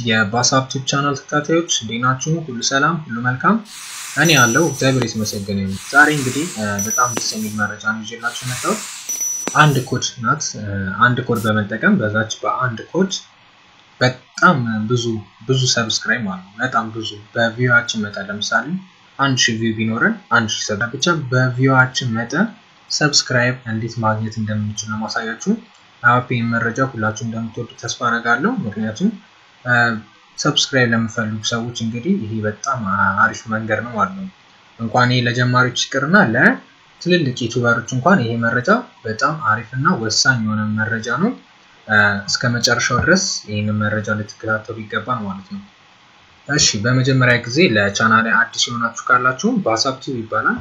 የባሳፕ ዩቲዩብ ቻናል ተከታታዮች እንዴት ናችሁ? ሁሉ ሰላም፣ ሁሉ መልካም። እኔ ያለው እግዚአብሔር የተመሰገነ ይሁን። ዛሬ እንግዲህ በጣም ደስ የሚል መረጃ ነው ይዤላችሁ የመጣሁት። አንድ ኮድ ናት። አንድ ኮድ በመጠቀም በዛች በአንድ ኮድ በጣም ብዙ ብዙ ሰብስክራይብ ማለት ነው። በጣም ብዙ በቪዋችን መጠን ለምሳሌ አንድ ሺህ ቪው ቢኖረን አንድ ሺህ ሰብ ብቻ በቪዋችን መጠን ሰብስክራይብ እንዴት ማግኘት እንደምንችል ነው ማሳያችሁ። አፒን መረጃ ሁላችሁ እንደምትወዱ ተስፋ አደርጋለሁ። ምክንያቱም ሰብስክራይብ ለምፈልጉ ሰዎች እንግዲህ ይሄ በጣም አሪፍ መንገድ ነው ማለት ነው። እንኳን ይሄ ለጀማሪዎች ይቅርና ለትልልቅ ዩቱበሮች እንኳን ይሄ መረጃ በጣም አሪፍ እና ወሳኝ የሆነ መረጃ ነው። እስከ መጨረሻው ድረስ ይህንን መረጃ ልትከታተሉ ይገባል ማለት ነው። እሺ በመጀመሪያ ጊዜ ለቻናል አዲስ የሆናችሁ ካላችሁ በሀሳብ ቲዩብ ይባላል።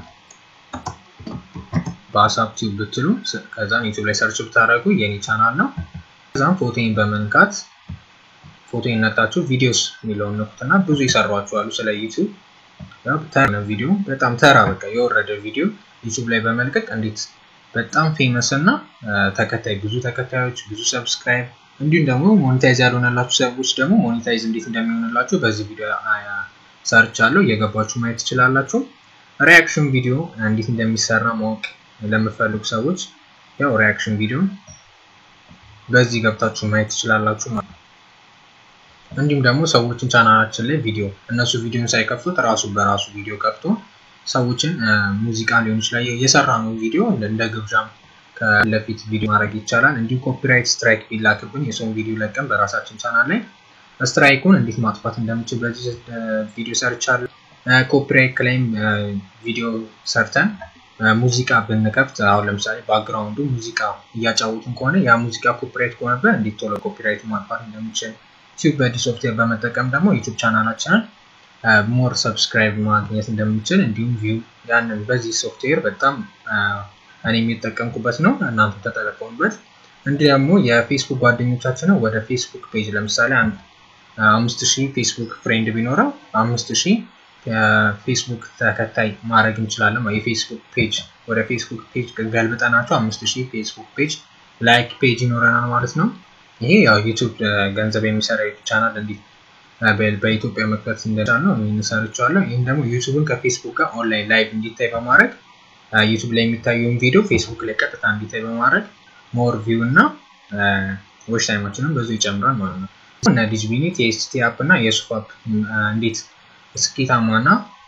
በሀሳብ ቲዩብ ብትሉ ከዛም ዩቱብ ላይ ሰርች ብታደርጉ የኔ ቻናል ነው። ከዛም ፎቶን በመንካት ፎቶ ነጣችሁ ቪዲዮስ የሚለውን ነኩትና ብዙ ይሰሯችኋሉ ስለ ዩቱብ ተራ ቪዲዮ በጣም ተራ በቃ የወረደ ቪዲዮ ዩቱብ ላይ በመልቀቅ እንዴት በጣም ፌመስ እና ተከታይ ብዙ ተከታዮች ብዙ ሰብስክራይብ እንዲሁም ደግሞ ሞኔታይዝ ያልሆነላችሁ ሰዎች ደግሞ ሞኔታይዝ እንዴት እንደሚሆንላችሁ በዚህ ቪዲዮ ሰርቻለሁ። እየገባችሁ ማየት ትችላላችሁ። ሪያክሽን ቪዲዮ እንዴት እንደሚሰራ ማወቅ ለምፈልጉ ሰዎች ያው ሪያክሽን ቪዲዮ በዚህ ገብታችሁ ማየት ትችላላችሁ ማለት ነው። እንዲሁም ደግሞ ሰዎችን ቻናላችን ላይ ቪዲዮ እነሱ ቪዲዮን ሳይከፍቱት ራሱ በራሱ ቪዲዮ ከፍቶ ሰዎችን ሙዚቃ ሊሆን ይችላል የሰራ ነው ቪዲዮ እንደ ግብዣም ከለፊት ቪዲዮ ማድረግ ይቻላል። እንዲሁም ኮፒራይት ስትራይክ ቢላክብን የሰውን ቪዲዮ ለቀን በራሳችን ቻናል ላይ ስትራይኩን እንዴት ማጥፋት እንደምችል በዚህ ቪዲዮ ሰርቻለሁ። ኮፒራይት ክላይም ቪዲዮ ሰርተን ሙዚቃ ብንከፍት አሁን ለምሳሌ ባክግራውንዱ ሙዚቃ እያጫወቱን ከሆነ ያ ሙዚቃ ኮፒራይት ከሆነበት እንዴት ቶሎ ኮፒራይት ማጥፋት እንደምችል ቲዩብ በዲ ሶፍትዌር በመጠቀም ደግሞ ዩቱብ ቻናላችንን ሞር ሰብስክራይብ ማግኘት እንደምንችል እንዲሁም ቪው ያንን በዚህ ሶፍትዌር በጣም እኔ የሚጠቀምኩበት ነው። እናንተ ተጠቀሙበት። እንዲህ ደግሞ የፌስቡክ ጓደኞቻችንን ወደ ፌስቡክ ፔጅ ለምሳሌ አንድ አምስት ሺህ ፌስቡክ ፍሬንድ ቢኖረው አምስት ሺህ ፌስቡክ ተከታይ ማድረግ እንችላለን። የፌስቡክ ፔጅ ወደ ፌስቡክ ፔጅ ገልብጠናቸው አምስት ሺህ ፌስቡክ ፔጅ ላይክ ፔጅ ይኖረናል ማለት ነው። ይሄ ያው ዩቱብ ገንዘብ የሚሰራ ዩቱብ ቻናል እንዴት በኢትዮጵያ መክፈት እንደቻል ነው የሚሰርቸዋለሁ። ይህም ደግሞ ዩቱብን ከፌስቡክ ጋር ኦንላይን ላይቭ እንዲታይ በማድረግ ዩቱብ ላይ የሚታየውን ቪዲዮ ፌስቡክ ላይ ቀጥታ እንዲታይ በማድረግ ሞር ቪው እና ዎች ታይማችንን ብዙ ይጨምራል ማለት ነው። እነ ዲጅቢኒት የኤስቲ አፕ እና የሱፍ አፕ እንዴት ስኬታማ እና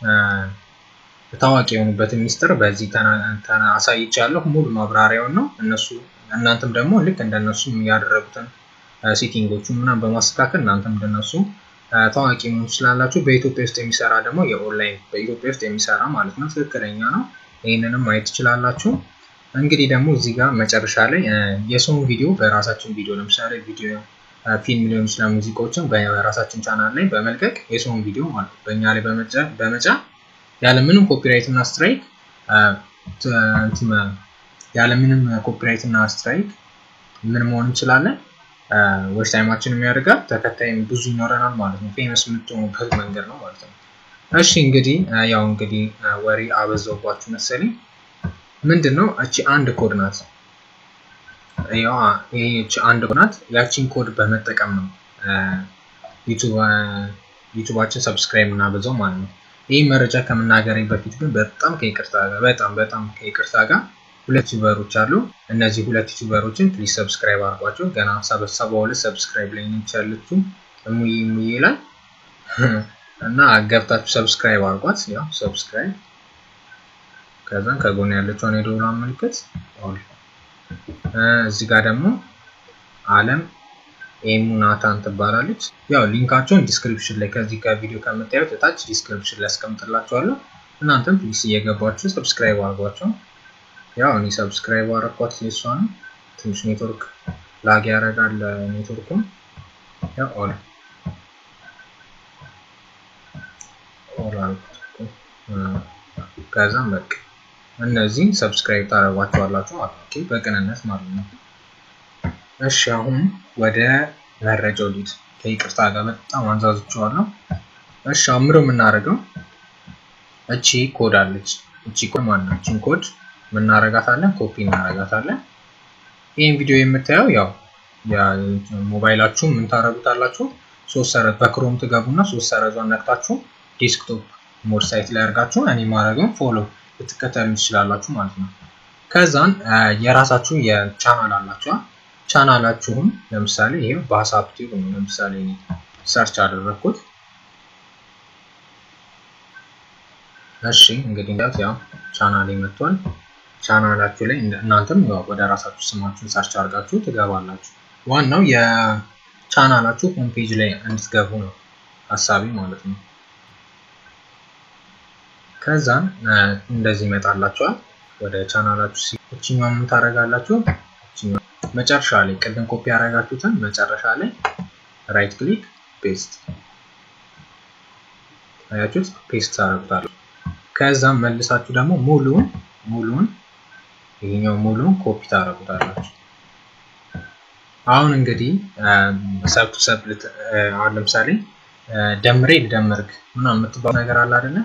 ታዋቂ የሆኑበትን ሚስጥር በዚህ አሳይቻለሁ። ሙሉ ማብራሪያውን ነው እነሱ እናንተም ደግሞ ልክ እንደነሱ ያደረጉትን ሴቲንጎቹ ምናምን በማስተካከል እናንተም እንደነሱ ታዋቂ መሆን ትችላላችሁ። በኢትዮጵያ ውስጥ የሚሰራ ደግሞ የኦንላይን በኢትዮጵያ ውስጥ የሚሰራ ማለት ነው ትክክለኛ ነው። ይህንንም ማየት ትችላላችሁ። እንግዲህ ደግሞ እዚህ ጋር መጨረሻ ላይ የሰውን ቪዲዮ በራሳችን ቪዲዮ ለምሳሌ ቪዲዮ ፊልም ሊሆን ይችላል ሙዚቃዎችን በራሳችን ቻናል ላይ በመልቀቅ የሰውን ቪዲዮ ማለት በእኛ ላይ በመጫን ያለምንም ኮፒራይት እና ስትራይክ ያለምንም ኮፒራይት እና ስትራይክ ምን መሆን እንችላለን ዌች ታይማችን የሚያደርጋል ተከታይም ብዙ ይኖረናል ማለት ነው። ፌመስ የምትሆኑበት መንገድ ነው ማለት ነው። እሺ እንግዲህ ያው እንግዲህ ወሬ አበዛውባችሁ መሰለኝ። ምንድን ነው እቺ አንድ ኮድ ናት። ያው ይህቺ አንድ ኮድ ናት። ያቺን ኮድ በመጠቀም ነው ዩቱባችን ሰብስክራይብ እናበዛው ማለት ነው። ይህ መረጃ ከመናገሬ በፊት ግን በጣም ከይቅርታ ጋር በጣም በጣም ከይቅርታ ጋር ሁለት ዩቱበሮች አሉ። እነዚህ ሁለት ዩቱበሮችን ፕሊዝ ሰብስክራይብ አድርጓቸው። ገና ሰባ ሁለት ሰብስክራይብ ላይ ነች ያለችው እሙዬ እሙዬ ላይ እና ገብታችሁ ሰብስክራይብ አድርጓት። ያው ሰብስክራይብ ከዛም ከጎን ያለችውን የደወል ምልክት ኦል። እዚህ ጋር ደግሞ አለም ኤሙ ናታን ትባላለች። ያው ሊንካቸውን ዲስክሪፕሽን ላይ ከዚህ ከቪዲዮ ከምታዩት እታች ዲስክሪፕሽን ላይ አስቀምጥላችኋለሁ። እናንተም ፕሊስ እየገባችሁ ሰብስክራይብ አድርጓቸው። ያው እኔ ሰብስክራይብ አረኳት የሷን ትንሽ ኔትወርክ ላግ ያደርጋል ኔትወርኩን። ያው ኦል ኦል አልኩት። ከዛም በቃ እነዚህን ሰብስክራይብ ታደርጓቸዋላችሁ ማለት ነው፣ በቅንነት ማለት ነው። እሺ አሁን ወደ መረጃው ሊድ ከይቅርታ ጋር በጣም አንዛዝቸዋለሁ። እሺ አምሮ የምናደርገው እቺ ኮድ አለች። እቺ ኮድ ማናችን ኮድ ምናረጋታለን ኮፒ እናረጋታለን። ይህን ቪዲዮ የምታየው ያው ሞባይላችሁ ምን ታረጉታላችሁ ሶስት ሰረዝ በክሮም ትገቡና ሶስት ሰረዟን ነክታችሁ ዴስክቶፕ ሞድ ሳይት ላይ አድርጋችሁ እኔ ማድረግም ፎሎ ልትከተሉ ትችላላችሁ ማለት ነው። ከዛን የራሳችሁ የቻናል አላችኋል። ቻናላችሁም ለምሳሌ ይሄ በሀሳብ ቲዩብ ነው። ለምሳሌ ሰርች አደረግኩት። እሺ እንግዲህ እንዳት ያው ቻናሌ መጥቷል። ቻናላችሁ ላይ እናንተም ወደ ራሳችሁ ስማችሁን ሰርች አድርጋችሁ ትገባላችሁ። ዋናው የቻናላችሁ ሆም ፔጅ ላይ እንድትገቡ ነው ሀሳቢ ማለት ነው። ከዛም እንደዚህ ይመጣላችኋል። ወደ ቻናላችሁ እችኛው ምን ታደርጋላችሁ? መጨረሻ ላይ ቅድም ኮፒ ያደረጋችሁትን መጨረሻ ላይ ራይት ክሊክ ፔስት አያችሁት? ፔስት ታደርጉታላችሁ። ከዛም መልሳችሁ ደግሞ ሙሉን ሙሉን ይሄኛው ሙሉን ኮፒ ታደርጉታላችሁ። አሁን እንግዲህ ሰብ ቱ ሰብ አሁን ለምሳሌ ደምሬ ልደምርግ ምናምን የምትባለው ነገር አለ አይደለ?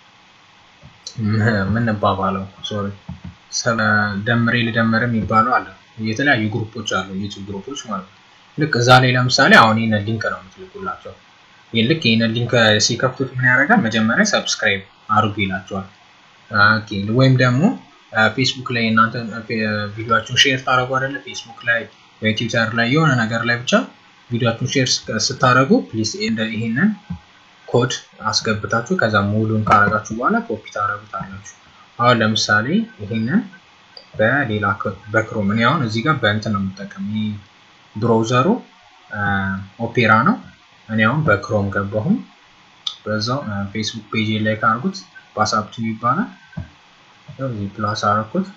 ምንባባለው ሶሪ ደምሬ ልደምር የሚባለው አለ። የተለያዩ ግሩፖች አሉ፣ ዩቲዩብ ግሩፖች ማለት ነው። ልክ እዛ ላይ ለምሳሌ አሁን ይህንን ሊንክ ነው የምትልኩላቸው። ልክ ይህንን ሊንክ ሲከፍቱት ምን ያደርጋል? መጀመሪያ ሰብስክራይብ አድርጉ ይላቸዋል። ወይም ደግሞ ፌስቡክ ላይ እናንተ ቪዲዮችሁን ሼር ታደረጉ አይደለ? ፌስቡክ ላይ ወይ ትዊተር ላይ የሆነ ነገር ላይ ብቻ ቪዲዮችሁን ሼር ስታደረጉ ፕሊዝ ይህንን ኮድ አስገብታችሁ ከዛ ሙሉን ካረጋችሁ በኋላ ኮፒ ታደረጉታላችሁ። አሁን ለምሳሌ ይህንን በሌላ በክሮም እኔ አሁን እዚህ ጋር በእንትን ነው የምጠቀም ብሮዘሩ ኦፔራ ነው። እኔ አሁን በክሮም ገባሁም በዛው ፌስቡክ ፔጅ ላይ ካርጉት ዋትስአፕ ቲቪ ይባላል። እዚህ ፕላስ አረኩት።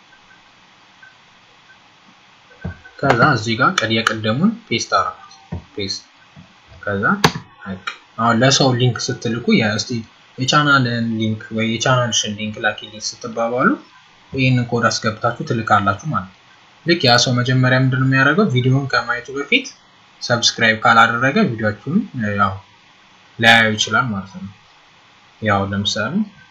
ከዛ እዚህ ጋር ቀድ የቀደሙን ፔስት አረኩት ፔስት ከዛ አሁን ለሰው ሊንክ ስትልኩ እስቲ የቻናልን ሊንክ ወይ የቻናልሽን ሊንክ ላኪልኝ ስትባባሉ ይህንን ኮድ አስገብታችሁ ትልካላችሁ ማለት ነው። ልክ ያ ሰው መጀመሪያ ምንድን ነው የሚያደርገው ቪዲዮውን ከማየቱ በፊት ሰብስክራይብ ካላደረገ ቪዲዮችሁን ያው ላያዩ ይችላል ማለት ነው። ያው ለምሳሌ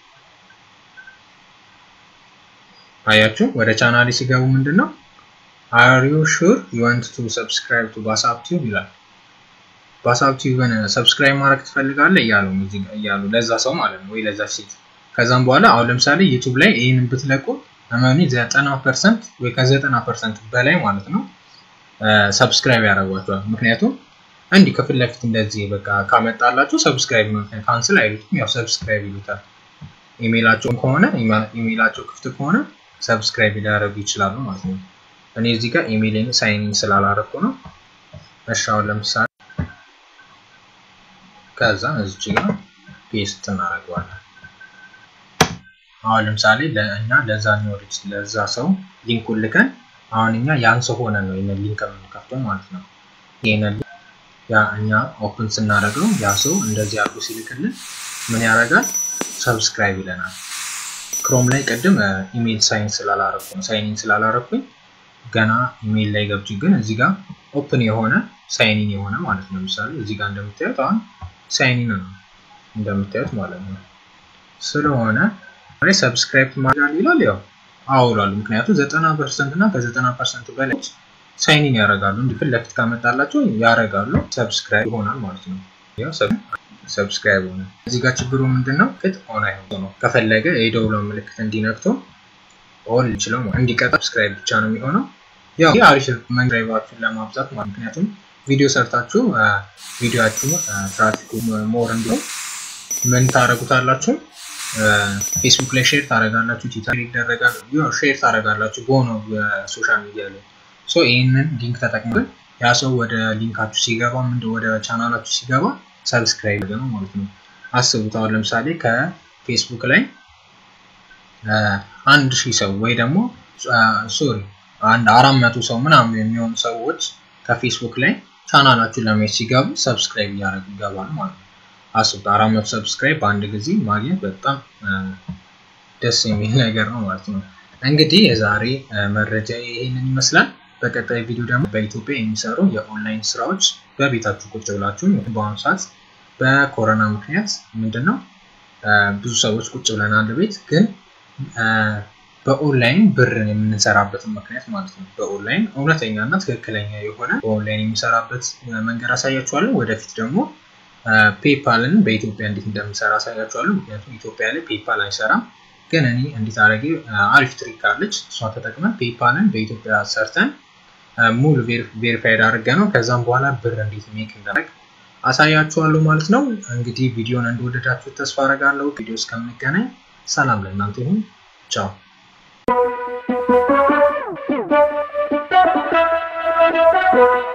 አያችሁ ወደ ቻናሌ ሲገቡ ምንድን ነው አር ዩ ሹር ዩ ዋንት ቱ ሰብስክራይብ ቱ ዋትስአፕ ቲዩብ ይላል። ዋትስአፕ ቲዩብን ሰብስክራይብ ማድረግ ትፈልጋለህ እያሉ እያሉ ለዛ ሰው ማለት ነው ወይ ለዛ ሴት። ከዛም በኋላ አሁን ለምሳሌ ዩቱብ ላይ ይህንን ብትለቁ እመኑ ዘጠና ፐርሰንት ወይ ከዘጠና ፐርሰንት በላይ ማለት ነው ሰብስክራይብ ያደርጓቸዋል። ምክንያቱም እንዲህ ከፊት ለፊት እንደዚህ በቃ ካመጣላችሁ ሰብስክራይብ ካንስል አይሉትም፣ ያው ሰብስክራይብ ይሉታል። ኢሜይላቸው ከሆነ ኢሜይላቸው ክፍት ከሆነ ሰብስክራይብ ሊያደርጉ ይችላሉ ማለት ነው። እኔ እዚህ ጋር ኢሜይልን ሳይኒን ስላላረኩ ነው። እሺ አሁን ለምሳሌ ከዛ እዚህ ጋር ፔስት እናደርገዋለን። አሁን ለምሳሌ ለእኛ ለዛ ኒወሪች ለዛ ሰው ሊንኩን ልከን አሁን እኛ ያን ሰው ሆነ ነው ይህንን ሊንክ የምንከፍተው ማለት ነው። ይህንን ያ እኛ ኦፕን ስናደርገው ያ ሰው እንደዚህ አድርጎ ሲልክልን ምን ያደርጋል? ሰብስክራይብ ይለናል። ክሮም ላይ ቅድም ኢሜይል ሳይን ስላላረኩ ነው ሳይኒን ስላላረኩኝ ገና ኢሜይል ላይ ገብቼ ግን እዚህ ጋር ኦፕን የሆነ ሳይኒን የሆነ ማለት ነው። ለምሳሌ እዚህ ጋር እንደምታዩት አሁን ሳይኒን ነው እንደምታዩት ማለት ነው። ስለሆነ ሰብስክራይብ ማድረግ ይላል ያው አውሏል። ምክንያቱም ዘጠና ፐርሰንት እና ከዘጠና ፐርሰንት በላይ ሳይኒን ያደርጋሉ። እንዲህ ፊት ለፊት ካመጣላቸው ያደርጋሉ፣ ሰብስክራይብ ይሆናል ማለት ነው። ያው ሰብስክራይብ ሆነ። እዚህ ጋር ችግሩ ምንድን ነው? ቅጥ ኦን አይሆን ነው። ከፈለገ የደውሎ ምልክት እንዲነክቶ ኦል ይችለው እንዲቀጣ ሰብስክራይብ ብቻ ነው የሚሆነው። ያው ይህ አሪፍ መንግራይባችሁን ለማብዛት ማለት ምክንያቱም ቪዲዮ ሰርታችሁ ቪዲዮችሁ ትራፊኩ ሞር እንዲሁም ምን ታደረጉታላችሁ? ፌስቡክ ላይ ሼር ታደረጋላችሁ፣ ትዊተር ይደረጋል፣ ሼር ታደረጋላችሁ በሆነው በሶሻል ሚዲያ ላይ ሶ ይህንን ሊንክ ተጠቅመን ያ ሰው ወደ ሊንካችሁ ሲገባ ምንድን ወደ ቻናላችሁ ሲገባ ሰብስክራይብ ነው ማለት ነው። አስቡት አሁን ለምሳሌ ከፌስቡክ ላይ አንድ ሺህ ሰው ወይ ደግሞ ሶሪ አንድ አራት መቶ ሰው ምናምን የሚሆኑ ሰዎች ከፌስቡክ ላይ ቻናላችሁን ለማየት ሲገቡ ሰብስክራይብ እያደረጉ ይገባሉ ማለት ነው። አስቡት አራት መቶ ሰብስክራይብ በአንድ ጊዜ ማግኘት በጣም ደስ የሚል ነገር ነው ማለት ነው። እንግዲህ የዛሬ መረጃ ይሄንን ይመስላል። በቀጣይ ቪዲዮ ደግሞ በኢትዮጵያ የሚሰሩ የኦንላይን ስራዎች በቤታችሁ ቁጭ ብላችሁ በአሁኑ ሰዓት በኮሮና ምክንያት ምንድን ነው ብዙ ሰዎች ቁጭ ብለናል ቤት ግን በኦንላይን ብር የምንሰራበትን ምክንያት ማለት ነው። በኦንላይን እውነተኛ እና ትክክለኛ የሆነ በኦንላይን የሚሰራበት መንገድ አሳያችኋለሁ። ወደፊት ደግሞ ፔፓልን በኢትዮጵያ እንዴት እንደምሰራ አሳያችኋለሁ። ምክንያቱም ኢትዮጵያ ላይ ፔፓል አይሰራም። ግን እኔ እንዴት አድርጌ አሪፍ ትሪክ አለች፣ እሷ ተጠቅመን ፔፓልን በኢትዮጵያ ሰርተን ሙሉ ቬሪፋይድ አድርገ ነው ከዛም በኋላ ብር እንዴት ሜክ እንዳደረግ አሳያችኋለሁ ማለት ነው። እንግዲህ ቪዲዮን እንደወደዳችሁ ተስፋ አደርጋለሁ። ቪዲዮ እስከምንገናኝ ሰላም ለእናንተ ይሁን። ቻው Thank you.